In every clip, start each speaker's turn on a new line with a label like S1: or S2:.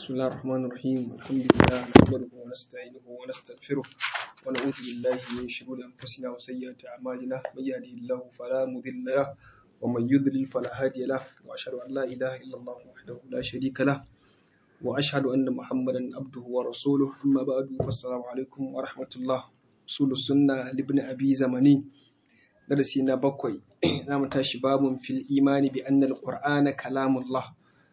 S1: بسم الله الرحمن الرحيم الحمد لله نحمده ونستعينه ونستغفره ونعوذ بالله من شرور أنفسنا وسيئات أعمالنا من يهده الله فلا مضل له ومن يضلل فلا هادي له وأشهد أن لا إله إلا الله وحده لا شريك له وأشهد أن محمدا عبده ورسوله أما بعد فالسلام عليكم ورحمة الله أصول السنة لابن أبي زمني درسنا بقوي نعم تاشي باب في الإيمان بأن القرآن كلام الله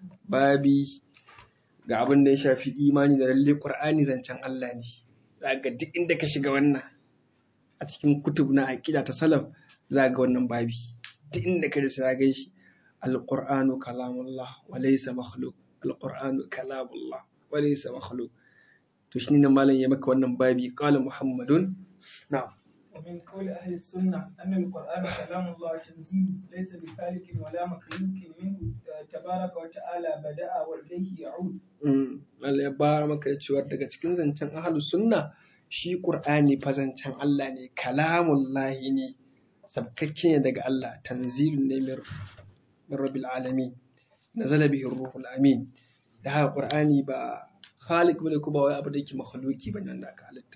S1: babi ga abin da ya shafi imani da lalle Qur'ani zancen Allah ne za ga duk inda ka shiga wannan a cikin kutub na aqida ta salaf za ga wannan babi duk inda ka sai ga shi al-Qur'anu kalamullah wa laysa makhluq al-Qur'anu kalamullah wa laysa makhluq to shine nan malam ya maka wannan babi qala Muhammadun na'am
S2: ومن قول أهل السنة أن القرآن كلام الله تنزيل ليس بخالق ولا مخلوق منه تبارك وتعالى بدأ وإليه يعود.
S1: Allah ya bara maka da cewa daga cikin zancen ahlus sunna shi Qur'ani fa zancen Allah ne kalamullahi ne sabkakke ne daga Allah tanzilun ne min rabbil alamin nazala bihi ruhul amin da haka Qur'ani ba khaliq bane ko ba wai abu da yake makhluki bane wanda aka halitta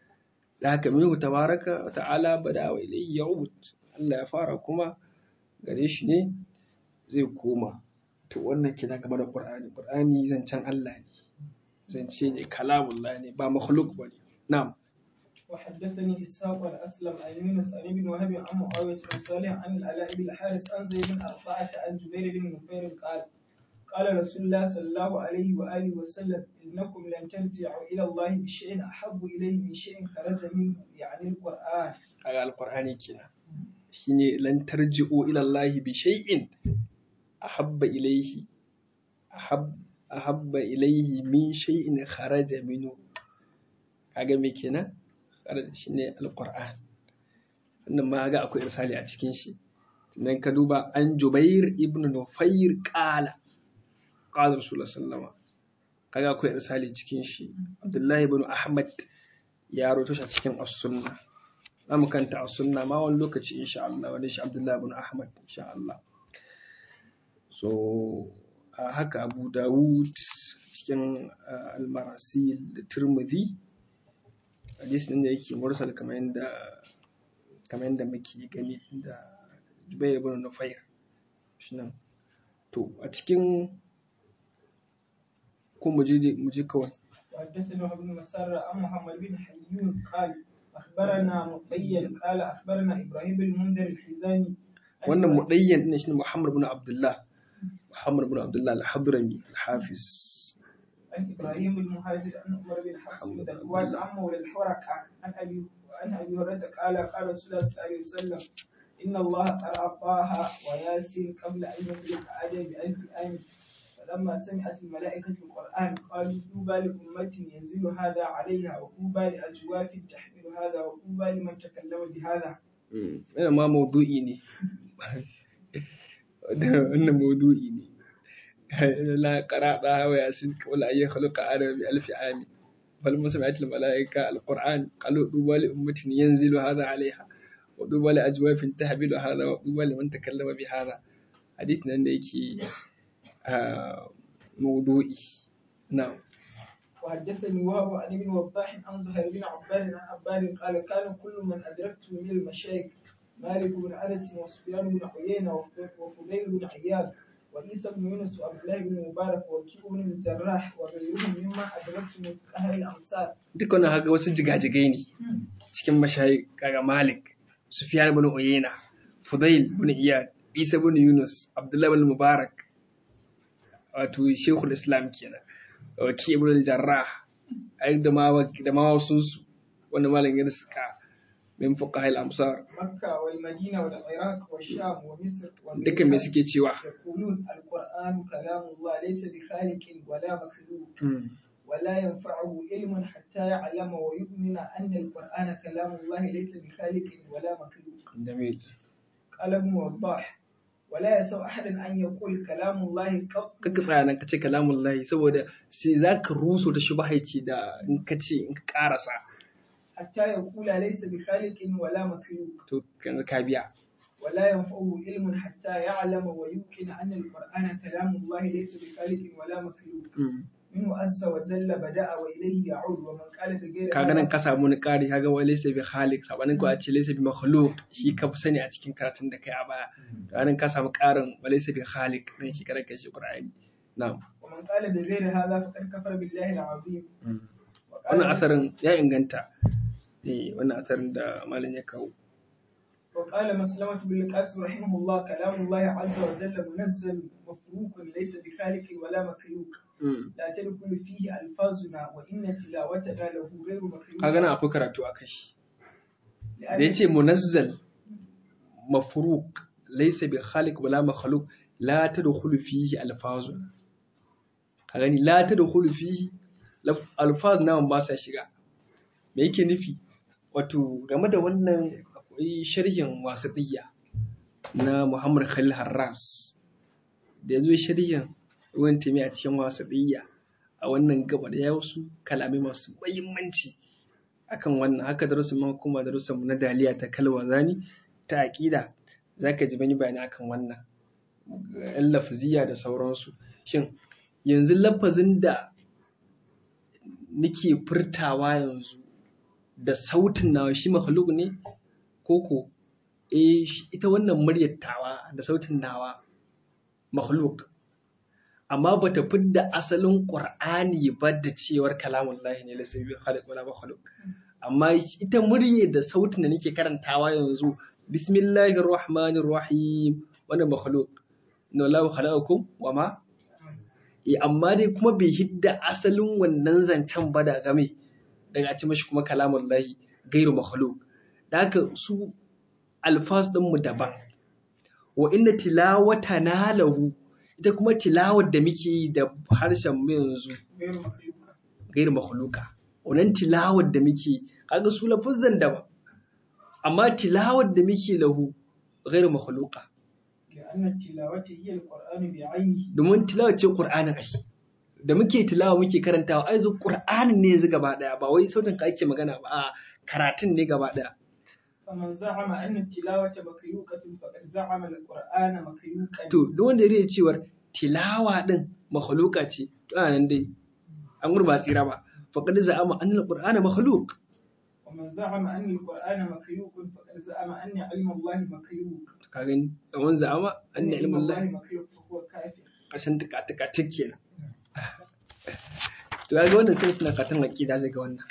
S1: da haka minhu tabaraka wa ta'ala bada wa ilayhi ya'ud Allah ya fara kuma gare shi ne zai koma to wannan kina game da Qur'ani Qur'ani zancen Allah ne zance ne kalamullah ne ba makhluk bane na'am
S2: وحدثني إسحاق عن أسلم عن يونس عن ابن وهب عن معاوية بن صالح عن العلاء بن الحارث عن زيد بن أربعة عن جبير بن نفير قال قال رسول الله صلى الله عليه وآله وسلم إنكم لن ترجعوا إلى الله بشيء أحب إليه من شيء خرج منه يعني القرآن
S1: kaga alqur'ani kenan shine lan tarji'u ila Allah bi shay'in ahabba ilayhi ahab ahabba ilayhi min shay'in kharaja minhu kaga me kenan kharaja shine alqur'an wannan ma ga akwai irsali a cikin shi nan ka duba an Jubair ibn Nufayr qala qala Rasulullah sallama kaga akwai irsali cikin shi Abdullahi ibn Ahmad ya roto shi a cikin as-sunna za mu kanta a sunna ma wani lokaci insha Allah wani shi Abdullahi ibn Ahmad insha Allah so a haka Abu Dawud cikin al-Marasil da Tirmidhi hadisi ne da yake mursal kamar yadda kamar yadda muke gani da Jubair ibn Nufayr shi nan to a cikin ko mu je mu je kawai
S2: وحدثنا ابن مسار عن محمد بن حيون قال أخبرنا مطيل قال أخبرنا إبراهيم بن منذر الحزاني
S1: wannan mudayyan din shine Muhammad ibn Abdullah Muhammad ibn Abdullah al-Hadrami al-Hafiz
S2: عن إبراهيم بن مهاجر عن عمر بن حفص بن ذكوان عن مولى الحركة عن أبي عن أبي هريرة قال قال رسول الله صلى الله عليه وسلم إن الله قرأ طه وياسين قبل أن يخلق آدم بألف آمن فلما سمعت الملائكة القرآن قالوا طوبى لأمة ينزل هذا عليها وطوبى لأجواف تحمل هذا وطوبى لمن تكلم بهذا.
S1: Wannan ma maudu'i ne. Wannan maudu'i ne. La qara'a wa yasin qawla ayya khalaqa adam bi alfi ami. Bal musami'at al malaika al Qur'an qalu duba li ummatin yanzilu hadha 'alayha wa duba li ajwafin tahmilu hadha wa duba liman takallama bi hadha. Hadith nan da yake موضوعي نعم
S2: وحدثني وهب عن ابن وضاح عن زهير بن عباد عن عباد قال كان كل من ادركته من المشايخ مالك بن انس وسفيان بن عيينه وفضيل بن عياض وعيسى بن يونس وعبد الله بن مبارك وكيع بن الجراح وغيرهم مما ادركت من اهل الامصار.
S1: duk wannan haka wasu jigajigai ne cikin mashayi kaga Malik Sufyan ibn Uyayna Fudail ibn Iyad Isa ibn Yunus Abdullah ibn Mubarak wato Sheikhul Islam kenan Waki ibn al-Jarrah ai da ma da ma wasu su wanda malam ya suka min fuqaha al-amsar
S2: مكة والمدينة والعراق والشام ومصر
S1: dukan me suke cewa
S2: يقولون القرآن كلام الله ليس بخالق ولا مخلوق ولا ينفعه علم حتى يعلم ويؤمن أن القرآن كلام الله ليس بخالق ولا مخلوق
S1: jamil
S2: قال ابن وضاح ولا يسوء أحد أن يقول كلام الله قط
S1: kaka tsaya nan kace kalamun lahi saboda sai zaka ruso da shubahaici da in kace in ka karasa
S2: حتى يقول ليس بخالق ولا مخلوق
S1: to yanzu ka biya
S2: ولا ينفعه علم حتى يعلم ويمكن أن القرآن كلام الله ليس بخالق ولا مخلوق منه عز وجل بدأ وإليه يعود ومن قال بغير
S1: kaga nan
S2: هذا
S1: ka samu wani ƙari kaga wai laysa bi khaliq sabanin ko a ce laysa bi makhluq shi ka fi sani a cikin karatun da kai a baya to nan ka samu ƙarin wa laysa bi khaliq dan shi kada kai shi qur'ani na'am
S2: ومن قال بغير هذا فقد كفر بالله العظيم وقال
S1: wannan asarin ya inganta eh wannan asarin da malam ya kawo
S2: وقال مسلمة بن القاسم رحمه الله كلام الله عز وجل منزل مفروق ليس بخالق ولا مخلوق
S1: Mm.
S2: لا تدخل فيه ألفاظنا وإن تلاوتنا له غير مخلوق
S1: kaga nan akwai karatu a kai da
S2: لأن
S1: yace munazzal mafruq laysa bi khaliq wala makhluq la tadkhulu fihi alfazun ka gani la tadkhulu fihi laf- alfaz nawan ba sa shiga me yake nufi wato game da wannan akwai sharhin wasatiyya na Muhammad Khalil Harras da yazo sharhin ruwan tumi a cikin wasatiyya a wannan gaba da ya wasu kalamai masu muhimmanci akan wannan haka darussan ma kuma darussan mu na daliya ta kalwa zani ta aqida zaka ji bani bayani akan wannan yan lafziya da sauransu shin yanzu lafazin da nake furtawa yanzu da sautin nawa shi makhluk ne koko eh shi- ita wannan muryar tawa da sautin nawa makhluk amma bata fidda asalin qur'ani ba da cewar kalamullahi ne laysa bi khaliq wala makhluq amma ita murye da sautin da nake karantawa yanzu bismillahir rahmanir rahim wannan makhluq no la khalaqakum wa ma eh amma dai kuma bai hidda asalin wannan zancen ba da game daga a ci mashi kuma kalamullahi gairu makhluq da haka su alfas din mu daban wa inna tilawatana lahu ita kuma tilawar da muke yi da harshen mu yanzu
S2: غير مخلوق
S1: gairu makhluka wannan tilawar da muke kaga su lafuzan daban amma tilawar da muke lahu gairu makhluka
S2: لأن التلاوة هي القرآن بعينه
S1: domin tilawar ce qur'anin ai da muke tilawa muke karantawa ai zo qur'anin ne yanzu gaba daya ba wai sautin ka ake magana ba a karatun ne gaba daya
S2: فمن زعم أن التلاوة مخلوقة فقد زعم القرآن مخلوقا
S1: to duk wanda ya rage cewar tilawa din makhluka ce to ana nan dai an gurba tsira ba faqad za'ama anna al-qur'ana makhluq
S2: ومن زعم أن القرآن مخلوق فقد زعم أن علم الله مخلوق
S1: ka gani kaman za'ama anna ilmu Allah
S2: مخلوق فهو كافر
S1: ƙarshen tuka-tuka kenan. To ya ga wannan sai suna katon aƙida zai ga wannan.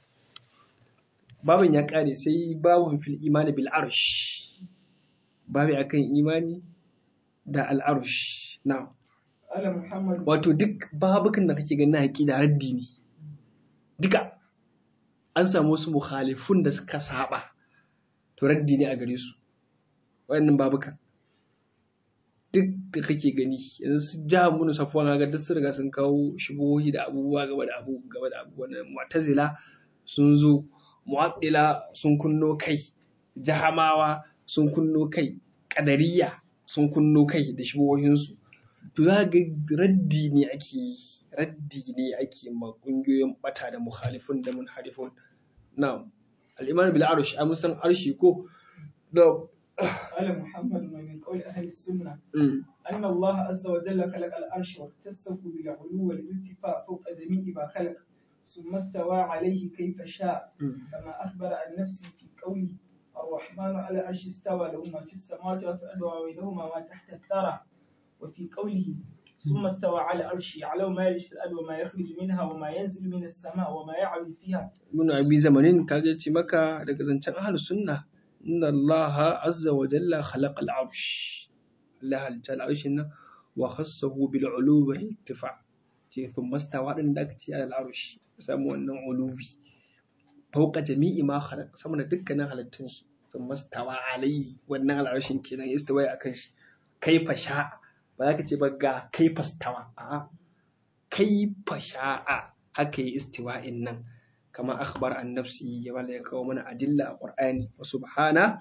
S1: Babin ya ƙare sai babin fil imani bil arsh. Babi akan imani da al arsh. Na.
S2: قال محمد
S1: Wato duk babukan da kake ganin aƙida raddi ne. Duka an samu wasu mukhalifun da suka saba. To raddi ne a gare su. Wayannan babukan. duk da kake gani yanzu su ja mun safwan ga duk sun riga sun kawo shubuhohi da abubuwa gaba da abu gaba da abubuwan nan mu'tazila sun zo mu'attila sun kunno kai jahamawa sun kunno kai qadariyya sun kunno kai da shubuhohin su to za ga raddi ne ake yi raddi ne ake ma kungiyoyin bata da mukhalifun da munharifun na'am al-iman bil arsh an san arshi ko da
S2: قال محمد ومن قول أهل السنة
S1: mm.
S2: أن الله عز وجل خلق العرش واختصه بالعلو والارتفاع فوق جميع ما خلق ثم استوى عليه كيف شاء
S1: Mm.
S2: كما أخبر عن نفسه في قوله الرحمن على العرش استوى له ما في السماوات وفي الأرض وبينهما ما تحت الثرى وفي قوله ثم استوى على العرش يعلم ما يلج في الأرض وما يخرج منها وما ينزل من السماء وما يعرج فيها
S1: Ibn Abi Zamanin kage ce maka daga zancen ahlus sunna inna Allah azza wa jalla khalaqa al-arsh Allah halitta al-arsh nan wa khassahu bil uluwi wal irtifa ce thumma stawa din da aka ce al arsh samu wannan uluwi fauqa jami'i ma khalaq sama da dukkanin halittun shi thumma stawa alayhi wannan al-arshin kenan istawa akan shi kaifa sha ba za ka ce ba ga kaifa stawa a'a kaifa sha'a haka yi istiwa'in nan kama akhbar an nafsi ya bala ya kawo mana adilla a qur'ani wa subhana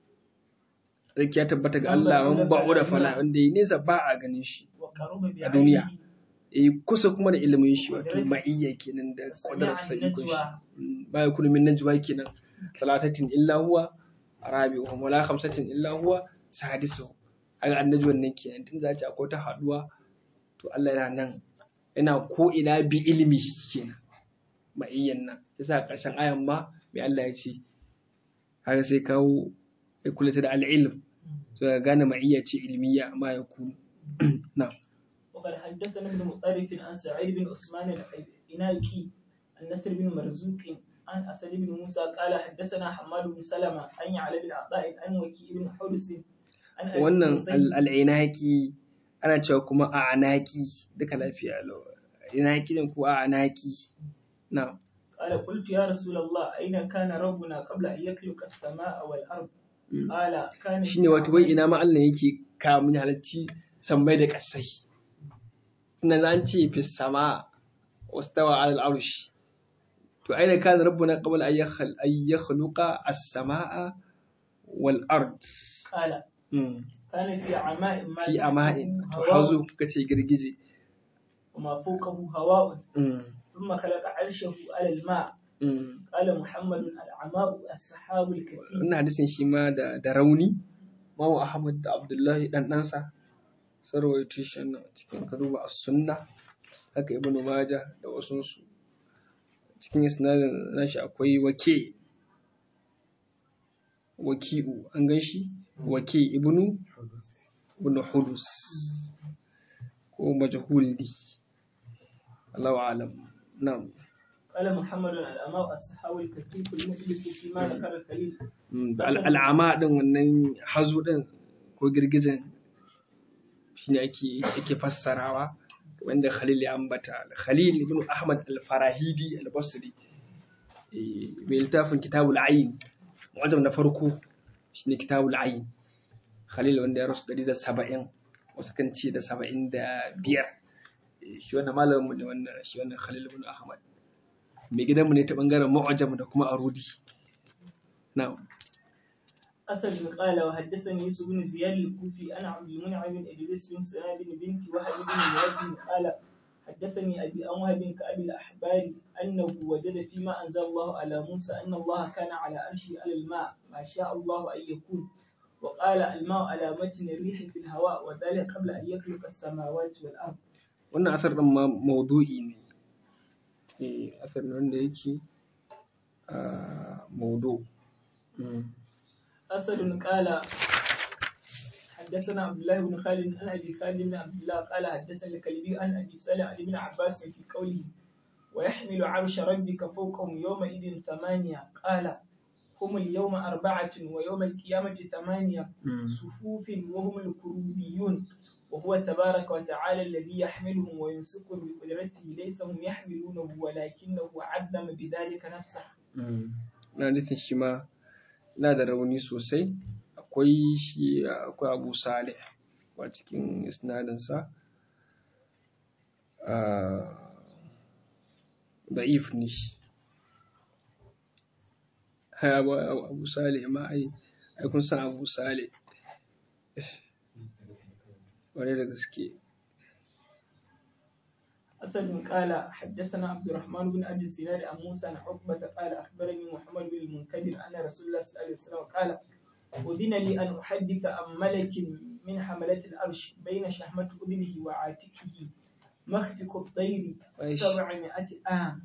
S1: sarki ya tabbata ga Allah man ba'u da fala wanda yi nesa ba a ganin shi
S2: وقرب
S1: a duniya
S2: بعينه
S1: eh kusa kuma da ilimin shi wato ma'iyya kenan da qadar sa
S2: سميع
S1: ikon shi
S2: النجوى
S1: Mm, ba ya kunu min najwa kenan salatatin illa huwa rabi'uhum wala khamsatin illa huwa sadisuhum aga annajwan nan kenan tun za a ce akwai ta haduwa to Allah yana nan yana ko ina bi ilmi kenan ma'iyyan nan yasa ƙarshen ayan ma mai Allah ya ce har sai kawo ya kula da al'ilm so ya gane ma'iyya ce ilmiya ma ya kunu na
S2: وقد حدثنا ابن مطرف عن سعيد بن عثمان العناكي عن نصر بن مرزوق عن أسد بن موسى قال حدثنا حماد بن سلمة عن يعلى بن عطاء عن وكيع بن حرس عن أبي
S1: wannan
S2: حسين
S1: al'inaki ana cewa kuma a anaki duka lafiya lau inaki ne ko a anaki na
S2: قال قلت يا رسول الله أين كان ربنا قبل أن يخلق السماء والأرض قال كان في
S1: shine wato wai ina ma Allah yake kamun halarci sammai da kasai ina za an ce fi sama wastawa ala al'arshi to aina kana rabbuna qabla an yakhal an yakhluqa as-samaa wal ard
S2: قال
S1: Mm.
S2: كان في عماء ما
S1: fi ama'in to
S2: هواء
S1: hazo kace girgije
S2: وما فوقه هواء
S1: Mm.
S2: ثم خلق عرشه على الماء
S1: Mm.
S2: قال محمد العماء السحاب الكثير
S1: wannan hadisin shi ma da da rauni Mamu Ahmad da Abdullahi dan ɗansa sun rawaito shi nan cikin ka duba as-sunna haka Ibn Majah da wasu su cikin isnadin nashi akwai wake waki'u an gan shi wake ibnu ibnu hudus ko majhul di Allahu alam na'am
S2: قال محمد العماء السحاب الكثير المثبت فيما ذكر الخليل
S1: Mm, da al- al'ama din wannan hazo din ko girgijin shine ake ake fassarawa wanda Khalil ya ambata Khalil ibn Ahmad al-Farahidi al-Basri eh, mai littafin Kitabul Ayn wajen na farko shine Kitabul Ayn Khalil wanda ya rasu 170 wasu kan ce da 75 Eh, shi wannan malamin mu ne wannan shi wannan Khalil ibn Ahmad mai gidanmu ne ta bangaren mu'ajam da kuma arudi na'am
S2: أسد قال وحدثني يوسف بن زياد الكوفي أنا عبد المنعم بن إدريس بن سعد بن بنت وهب بن مراد قال حدثني أبي أم وهب كأبي الأحبار أنه وجد فيما أنزل الله على موسى أن الله كان على عرشه على الماء ما شاء الله أن يكون وقال الماء على متن الريح في الهواء وذلك قبل أن يخلق السماوات والأرض
S1: wannan asar ɗin ma maudu'i ne eh asar ne wanda yake a maudu
S2: أسد قال حدثنا عبد الله بن خالد عن أبي خالد بن عبد الله قال حدثنا الكلبي عن أبي سالم عن ابن عباس في قوله ويحمل عرش ربك فوقهم يومئذ ثمانية قال هم اليوم أربعة ويوم القيامة ثمانية صفوف وهم الكروبيون وهو تبارك وتعالى الذي يحملهم ويمسكهم بقدرته ليس هم يحملونه ولكنه عدم بذلك نفسه
S1: na nufin shi ma na da rauni sosai akwai shi akwai abu salih a cikin isnadinsa da'if ne shi abu salih ma ai ai kun san abu salih ƙwarai da gaske
S2: أسد قال حدثنا عبد الرحمن بن أبي الزناد عن موسى عن عقبة قال أخبرني محمد بن المنكدر أن رسول الله صلى الله عليه وسلم قال أذن لي أن أحدث عن ملك من حملة العرش بين شحمة أذنه وعاتقه مخفق الطير
S1: أيش.
S2: سبعمائة عام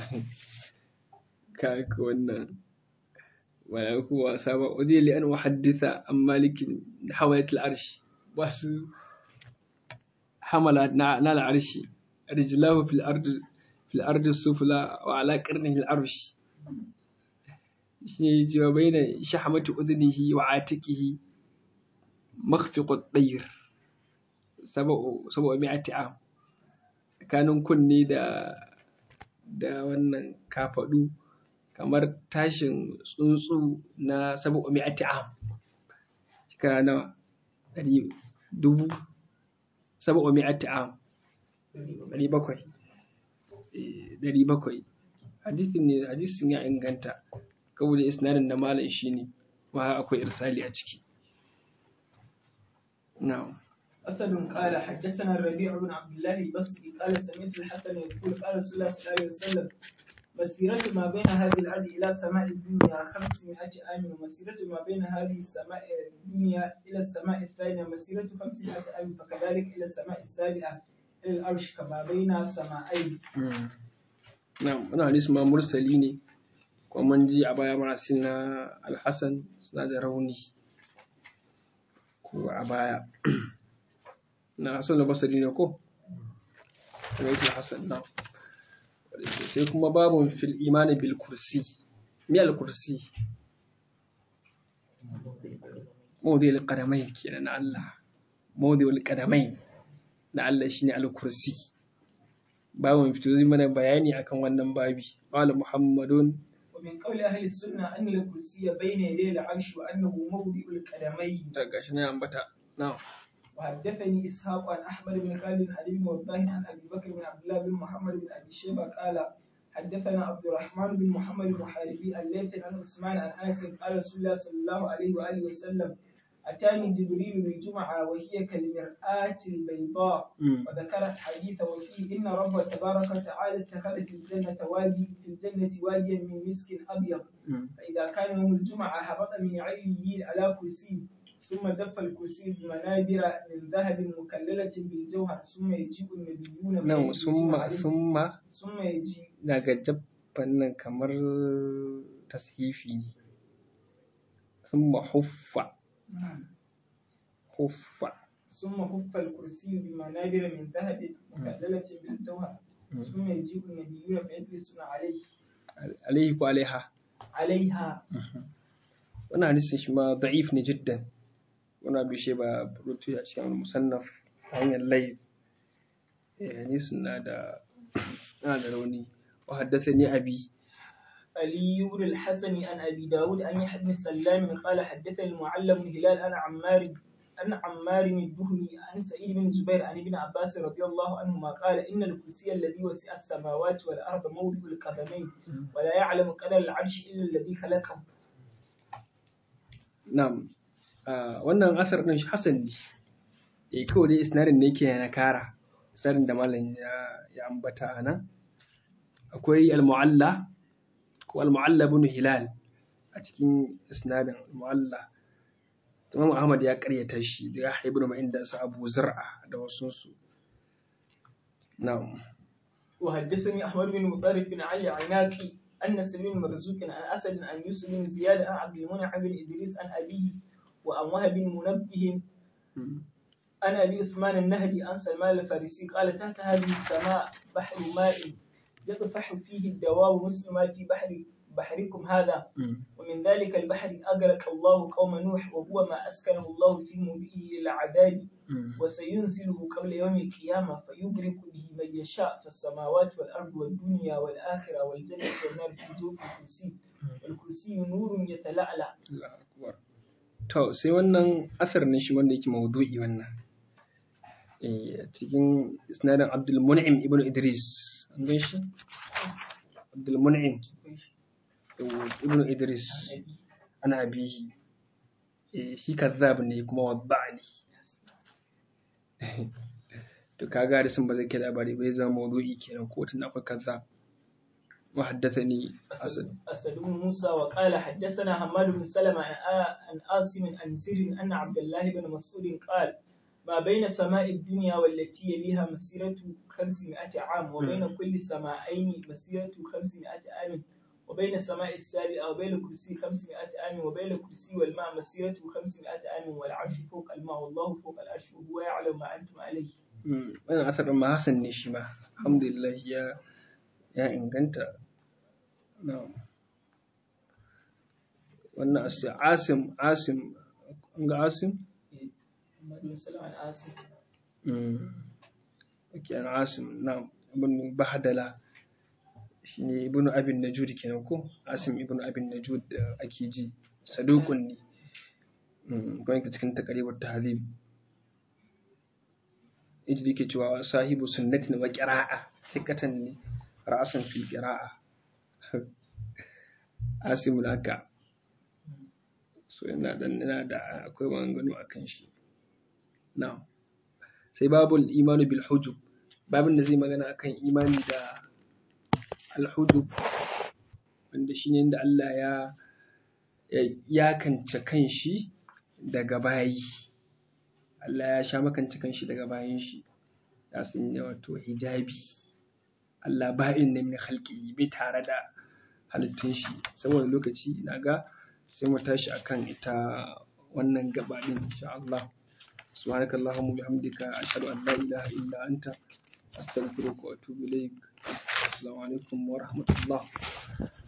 S1: kaka wannan wala kuwa saba udi li an uhadditha an malikin hamalat al-arsh wasu hamala na na al-arshi rijlahu fil ard fil ard sufla wa ala qarnihi al-arsh shi jiwa baina shahmati udnihi wa atiqihi makhfiq at-tayr sab'u sab'u mi'ati am tsakanin kunne da da wannan kafadu kamar tashin tsuntsu na sabu mi'ati am shekara nawa ɗari dubu sabu mi'ati am ɗari bakwai Eh, ɗari bakwai hadisin ne hadisin ya inganta kawai isnadin da malam shi ne ma akwai irsali a ciki na'am
S2: أسد قال حدثنا الربيع بن عبد الله البصري قال سمعت الحسن يقول قال رسول الله صلى الله عليه وسلم مسيرة ما بين هذه الأرض إلى سماء الدنيا 500 عام ومسيرة ما بين هذه السماء الدنيا إلى السماء الثانية مسيرة 500 عام فكذلك إلى السماء السابعة إلى العرش كما بين سماعين
S1: na'am wannan hadisi ma mursali ne kuma mun ji a baya marasil na alhassan suna da rauni ko a baya na hasan da basari ne ko kuma yake hasan na sai kuma babun fil imani bil kursi mi al kursi mawdi al qadamai kenan na Allah mawdi al qadamai na Allah shine al kursi babun fito zai mana bayani akan wannan babi qala muhammadun
S2: ومن قول أهل السنة أن الكرسي بين يدي العرش وأنه موضع القدمين
S1: daga shi ne ambata na'am
S2: وحدثني إسحاق عن أحمد بن خالد عن ابن وضاح عن أبي بكر بن عبد الله بن محمد بن أبي شيبة قال حدثنا عبد الرحمن بن محمد بن حارثي الليثي عن عثمان عن أنس قال رسول الله صلى الله عليه وآله وسلم أتاني جبريل بالجمعة وهي كالمرآة البيضاء
S1: Mm.
S2: وذكر الحديث وفيه إن رب تبارك وتعالى اتخذ في الجنة وادي في الجنة واديا من مسك أبيض
S1: Mm.
S2: فإذا كان يوم الجمعة هبط من عليين على كرسي ثم جف الكرسي بمنابر من ذهب مكللة بالجوهر ثم يجيء النبيون
S1: nan
S2: فيجلسون
S1: summa
S2: عليه.
S1: summa
S2: ثم يجيء
S1: daga jabban nan kamar tashifi ne summa huffa huffa
S2: ثم خف الكرسي بمنابر من ذهب مكللة بالجوهر
S1: Mm.
S2: ثم يجيء النبيون فيجلسون عليه
S1: alaihi ko alaiha
S2: عليها
S1: wannan hadisin shi ma da'if ne jiddan wannan bishe ba rutu a cikin musannaf ta hanyar lai hadisin na da na da rauni wa haddathani abi
S2: علي بن الحسن عن أبي داود عن يحيى بن سلام قال حدثني المعلم بن هلال أنا عمار أن عمار الدهني عن سعيد بن جبير عن ابن عباس رضي الله عنهما قال إن الكرسي الذي وسع السماوات والأرض موضع القدمين ولا يعلم قدر العرش إلا الذي خلقه
S1: na'am Ah, wannan asar din shi hasan ne eh kawai dai isnadin ne yake na kara isnadin da malam ya ya ambata anan akwai al-mu'alla ko al-mu'alla ibn hilal a cikin isnadin al-mu'alla Imam Ahmad ya karyata shi da ya haibu da inda su Abu Zur'a da wasu su na'am
S2: وحدثني أحمد بن مطرف بن علي عناقي أن سليم مرزوق عن أسد عن يوسف بن زياد عن عبد المنعم بن إدريس عن أبيه وعن وهب بن منبه
S1: Mm.
S2: عن أبي عثمان النهدي عن سلمان الفارسي قال تحت هذه السماء بحر ماء يطفح فيه الدواب مثل ما في بحر بحركم هذا
S1: Mm.
S2: ومن ذلك البحر أغرق الله قوم نوح وهو ما أسكنه الله في موضعه للعذاب
S1: Mm.
S2: وسينزله قبل يوم القيامة فيغرق به من يشاء فالسماوات والأرض والدنيا والآخرة والجنة والنار في جوف الكرسي والكرسي نور يتلألأ
S1: Allahu akbar. To sai wannan asar ne shi wanda yake maudu'i wannan. Eh a cikin isnadin Abdul Mun'im ibn Idris. An gan shi? Abdul Mun'im ibn Idris ana abihi. Eh shi kazzab ne kuma wadda'ani. To kaga hadisin ba zai kai labari bai zama maudu'i kenan ko tun akwai kazzab. وحدثني أسد
S2: أسد بن موسى وقال حدثنا حماد بن سلمة عن آ- عن عاصم عن سر أن عبد الله بن مسعود قال ما بين سماء الدنيا والتي يليها مسيرة 500 عام وبين كل سماءين مسيرة 500 عام وبين السماء السابعة وبين الكرسي 500 عام وبين الكرسي والماء مسيرة 500 عام والعرش فوق الماء والله فوق العرش وهو يعلم ما أنتم عليه
S1: Mm, wannan asar ɗin ma Hassan ne shi ma alhamdulillah ya ya inganta na'am wannan as- asim asim an ga asim
S2: محمد بن سلمة عن عاصم
S1: mm. okay, an asim na'am ibn bahdala shine ibn abin najud kenan ko asim ibn abin najud da ake ji saduqun ne mm. kuma yake cikin taqribut tahdhib yaji da yake cewa sahibu sunnatin wa qira'a hikatan ne ra'asan fil qira'a asimul haka so yana dan yana da akwai maganganu akan shi na'am sai babul imanu bil hujub babin da zai magana akan imani da al hujub wanda shine inda Allah ya ya yakance kanshi daga bayi Allah ya sha makance kanshi daga bayin shi ya sanya wato hijabi Allah ba'in ne min halki bai tare da halittun shi saboda lokaci na ga sai mu tashi akan ita wannan gaba din insha Allah سبحانك اللهم وبحمدك أشهد أن لا إله إلا أنت أستغفرك وأتوب إليك السلام عليكم ورحمة الله